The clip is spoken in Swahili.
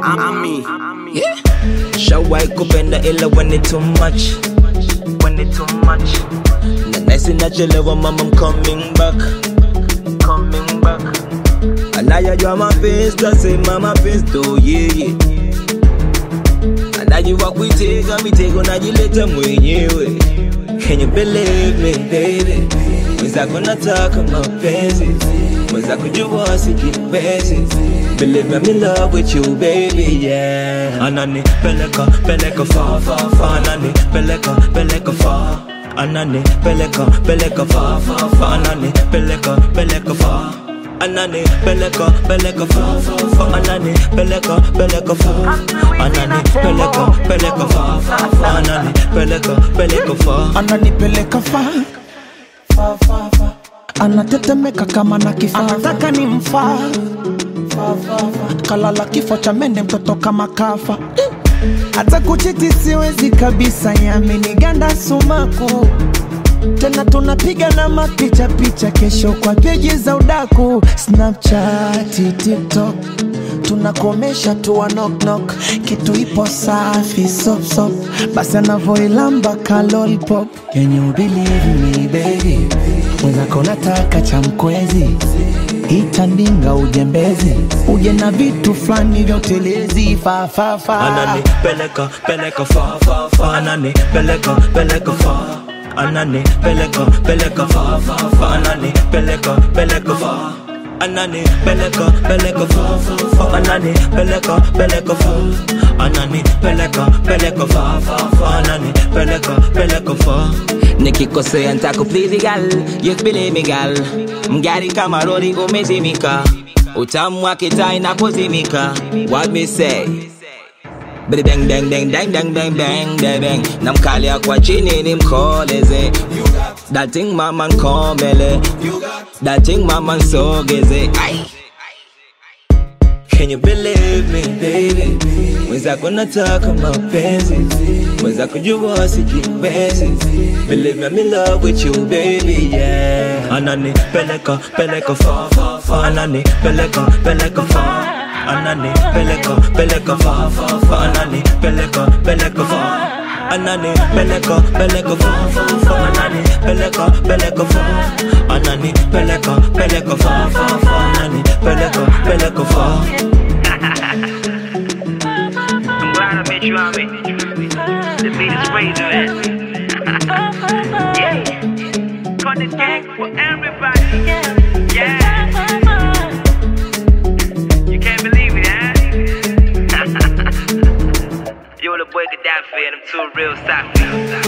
Ami. Yeah. Shawai kupenda ila when it too much. When it too much. Na nice inachelewa mama I'm coming back. Coming back. Anayajua mapenzi tasema mapenzi tu yeye. Anajua kuitega mitego najileta mwenyewe. Can you believe me baby? Mwenzako nataka mapenzi. Mwenzako jua sijiwezi. Believe I'm in love with you baby yeah. Anani peleka peleka fa fa fa. Anani peleka peleka fa. Anani peleka peleka fa fa fa. Anani peleka peleka fa. Anani peleka peleka fa fa fa. Anani peleka peleka fa. Anani peleka peleka fa fa fa. Anani peleka peleka fa. ananipeleka fa fa, fa, fa. anatetemeka kama na kifaa anataka ni mfaa kalala kifo cha mende mtoto kama kafa hata kuchiti siwezi kabisa yaminiganda sumaku tena tunapiga na mapicha picha kesho kwa peji za udaku snapchat tiktok tunakomesha tu wa knock knock kitu ipo safi sop sop basi anavoilamba kalolpop can you believe me baby mwenzako nataka cha mkwezi itandinga ujembezi uje na vitu fulani vya utelezi fafafa Anani peleka peleka fa fa fa Anani peleka peleka fa Anani peleka peleka fa fa fa Anani peleka peleka fa Anani peleka peleka fa fa fa Anani peleka peleka fa Anani peleka peleka fa fa fa Anani peleka peleka fa Nikikosea ntakuplease gal Yes believe me gal Mgari kama rori umezimika Utamu wake taa inapozimika What me say Bidi bang bang bang bang bang bang bang bang bang Namkalia kwa chini nimkoleze That thing mama nkomele That thing mama nsogeze Ay. Can you believe me baby Mwenzako nataka mapenzi Mwenzako jua sijiwezi Believe me I'm in love with you baby yeah Anani peleka peleka fa fa fa Anani peleka peleka fa Anani peleka peleka fa fa fa Anani peleka peleka fa Anani peleka peleka fa fa fa Anani peleka peleka fa Anani peleka peleka fa fa fa Anani peleka peleka fa I'm glad I met you, I met you. The beat is razor yeah. Cut the gang for everybody. Yeah. You can't believe it, huh? Yo, the boy Gaddafi and them two real Safi.